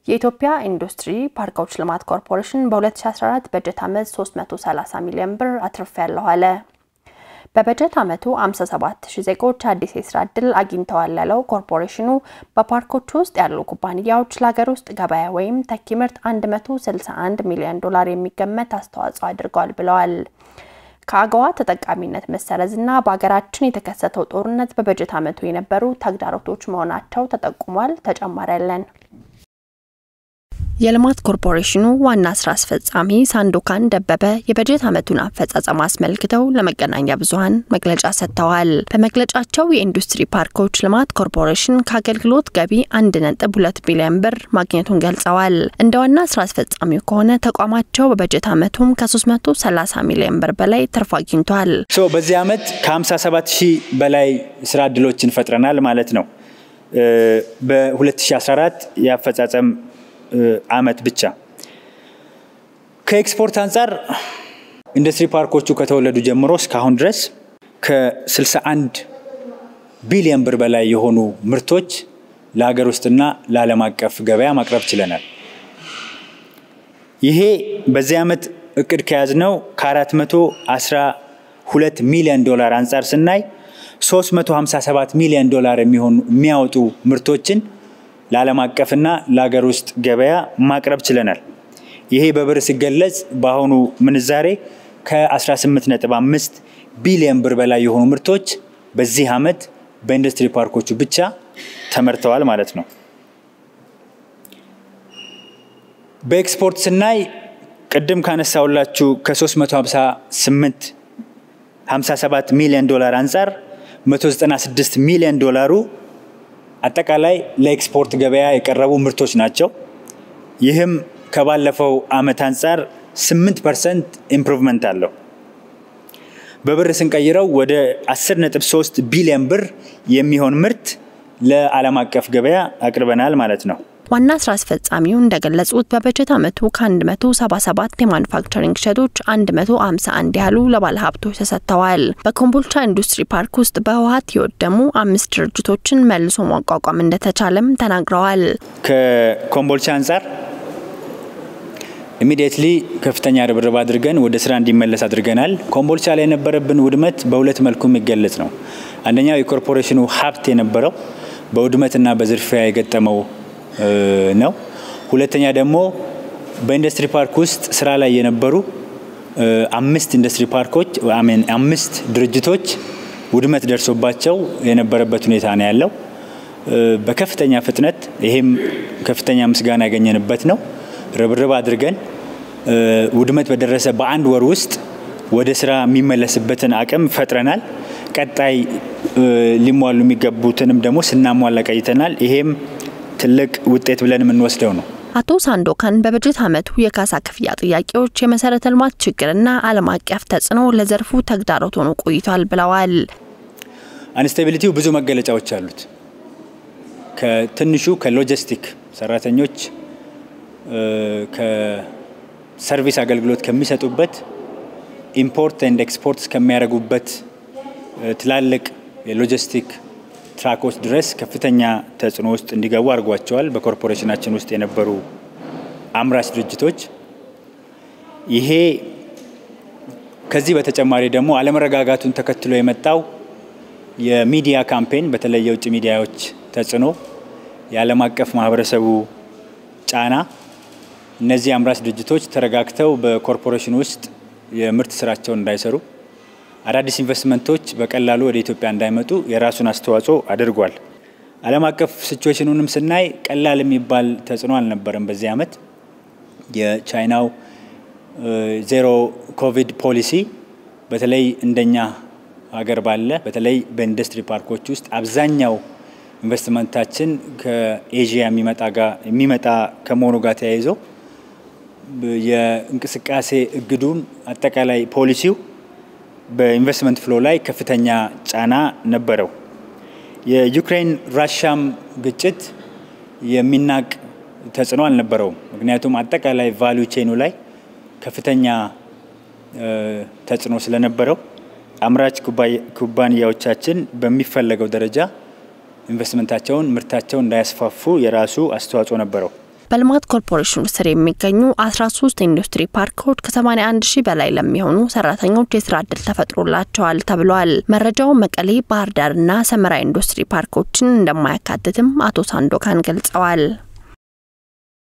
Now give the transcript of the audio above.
የኢትዮጵያ ኢንዱስትሪ ፓርኮች ልማት ኮርፖሬሽን በ2014 በጀት ዓመት 330 ሚሊዮን ብር አትርፌያለሁ አለ። በበጀት ዓመቱ 57 ሺህ ዜጎች አዲስ የስራ ዕድል አግኝተዋል ያለው ኮርፖሬሽኑ በፓርኮቹ ውስጥ ያሉ ኩባንያዎች ለሀገር ውስጥ ገበያ ወይም ተኪ ምርት 161 ሚሊዮን ዶላር የሚገመት አስተዋጽኦ አድርገዋል ብለዋል። ከአገዋ ተጠቃሚነት መሰረዝና በሀገራችን የተከሰተው ጦርነት በበጀት ዓመቱ የነበሩ ተግዳሮቶች መሆናቸው ተጠቁሟል። ተጨማሪ ያለን የልማት ኮርፖሬሽኑ ዋና ስራ አስፈጻሚ ሳንዶካን ደበበ የበጀት ዓመቱን አፈጻጸም አስመልክተው ለመገናኛ ብዙኃን መግለጫ ሰጥተዋል። በመግለጫቸው የኢንዱስትሪ ፓርኮች ልማት ኮርፖሬሽን ከአገልግሎት ገቢ አንድ ነጥብ ሁለት ቢሊዮን ብር ማግኘቱን ገልጸዋል። እንደ ዋና ስራ አስፈጻሚው ከሆነ ተቋማቸው በበጀት ዓመቱም ከ330 ሚሊዮን ብር በላይ ትርፍ አግኝቷል። በዚህ ዓመት ከ57 ሺህ በላይ ስራ እድሎችን ፈጥረናል ማለት ነው። በ2014 የአፈጻጸም አመት ብቻ ከኤክስፖርት አንጻር ኢንዱስትሪ ፓርኮቹ ከተወለዱ ጀምሮ እስካሁን ድረስ ከ61 ቢሊዮን ብር በላይ የሆኑ ምርቶች ለሀገር ውስጥና ለዓለም አቀፍ ገበያ ማቅረብ ችለናል። ይሄ በዚህ ዓመት እቅድ ከያዝነው ከ412 ሚሊዮን ዶላር አንጻር ስናይ 357 ሚሊዮን ዶላር የሚሆኑ የሚያወጡ ምርቶችን ለዓለም አቀፍና ለሀገር ውስጥ ገበያ ማቅረብ ችለናል። ይሄ በብር ሲገለጽ በአሁኑ ምንዛሬ ከ18.5 ቢሊዮን ብር በላይ የሆኑ ምርቶች በዚህ ዓመት በኢንዱስትሪ ፓርኮቹ ብቻ ተመርተዋል ማለት ነው። በኤክስፖርት ስናይ ቅድም ካነሳውላችሁ ከ358 57 ሚሊዮን ዶላር አንጻር 196 ሚሊዮን ዶላሩ አጠቃላይ ለኤክስፖርት ገበያ የቀረቡ ምርቶች ናቸው። ይህም ከባለፈው ዓመት አንጻር 8 ፐርሰንት ኢምፕሩቭመንት አለው። በብር ስንቀይረው ወደ 10.3 ቢሊዮን ብር የሚሆን ምርት ለዓለም አቀፍ ገበያ አቅርበናል ማለት ነው። ዋና ስራ አስፈጻሚው እንደገለጹት በበጀት ዓመቱ ከ177 የማኑፋክቸሪንግ ሸዶች 151 ያህሉ ለባለሀብቶች ተሰጥተዋል። በኮምቦልቻ ኢንዱስትሪ ፓርክ ውስጥ በህወሀት የወደሙ አምስት ድርጅቶችን መልሶ ማቋቋም እንደተቻለም ተናግረዋል። ከኮምቦልቻ አንጻር ኢሚዲየትሊ ከፍተኛ ርብርብ አድርገን ወደ ስራ እንዲመለስ አድርገናል። ኮምቦልቻ ላይ የነበረብን ውድመት በሁለት መልኩ የሚገለጽ ነው። አንደኛው የኮርፖሬሽኑ ሀብት የነበረው በውድመትና በዝርፊያ የገጠመው ነው። ሁለተኛ ደግሞ በኢንዱስትሪ ፓርክ ውስጥ ስራ ላይ የነበሩ አምስት ኢንዱስትሪ ፓርኮች አምስት ድርጅቶች ውድመት ደርሶባቸው የነበረበት ሁኔታ ነው ያለው በከፍተኛ ፍጥነት። ይሄም ከፍተኛ ምስጋና ያገኘንበት ነው። ርብርብ አድርገን ውድመት በደረሰ በአንድ ወር ውስጥ ወደ ስራ የሚመለስበትን አቅም ፈጥረናል። ቀጣይ ሊሟሉ የሚገቡትንም ደግሞ ስናሟላ ቀይተናል። ይሄም ትልቅ ውጤት ብለን የምንወስደው ነው። አቶ ሳንዶካን በበጀት ዓመቱ የካሳ ክፍያ ጥያቄዎች፣ የመሰረተ ልማት ችግርና ዓለም አቀፍ ተጽዕኖ ለዘርፉ ተግዳሮት ሆኖ ቆይቷል ብለዋል። አንስቴቢሊቲው ብዙ መገለጫዎች አሉት። ከትንሹ ከሎጂስቲክ ሰራተኞች ከሰርቪስ አገልግሎት ከሚሰጡበት ኢምፖርት ኤንድ ኤክስፖርት እስከሚያደርጉበት ትላልቅ የሎጂስቲክ ትራኮች ድረስ ከፍተኛ ተጽዕኖ ውስጥ እንዲገቡ አድርጓቸዋል። በኮርፖሬሽናችን ውስጥ የነበሩ አምራች ድርጅቶች ይሄ ከዚህ በተጨማሪ ደግሞ አለመረጋጋቱን ተከትሎ የመጣው የሚዲያ ካምፔን በተለይ የውጭ ሚዲያዎች ተጽዕኖ፣ የዓለም አቀፍ ማህበረሰቡ ጫና እነዚህ አምራች ድርጅቶች ተረጋግተው በኮርፖሬሽን ውስጥ የምርት ስራቸውን እንዳይሰሩ አዳዲስ ኢንቨስትመንቶች በቀላሉ ወደ ኢትዮጵያ እንዳይመጡ የራሱን አስተዋጽኦ አድርጓል። ዓለም አቀፍ ሲቹዌሽኑንም ስናይ ቀላል የሚባል ተጽዕኖ አልነበረም። በዚህ ዓመት የቻይናው ዜሮ ኮቪድ ፖሊሲ በተለይ እንደኛ ሀገር ባለ በተለይ በኢንዱስትሪ ፓርኮች ውስጥ አብዛኛው ኢንቨስትመንታችን ከኤዥያ የሚመጣ ከመሆኑ ጋር ተያይዞ የእንቅስቃሴ እግዱን አጠቃላይ ፖሊሲው በኢንቨስትመንት ፍሎ ላይ ከፍተኛ ጫና ነበረው። የዩክሬን ራሻም ግጭት የሚናቅ ተጽዕኖ አልነበረውም። ምክንያቱም አጠቃላይ ቫሊዩ ቼኑ ላይ ከፍተኛ ተጽዕኖ ስለነበረው አምራች ኩባንያዎቻችን በሚፈለገው ደረጃ ኢንቨስትመንታቸውን፣ ምርታቸውን እንዳያስፋፉ የራሱ አስተዋጽኦ ነበረው። በልማት ኮርፖሬሽኑ ስር የሚገኙ 13 ኢንዱስትሪ ፓርኮች ከ81 ሺህ በላይ ለሚሆኑ ሰራተኞች የስራ እድል ተፈጥሮላቸዋል ተብሏል። መረጃው መቀሌ፣ ባህር ዳርና ሰመራ ኢንዱስትሪ ፓርኮችን እንደማያካትትም አቶ ሳንዶካን ገልጸዋል።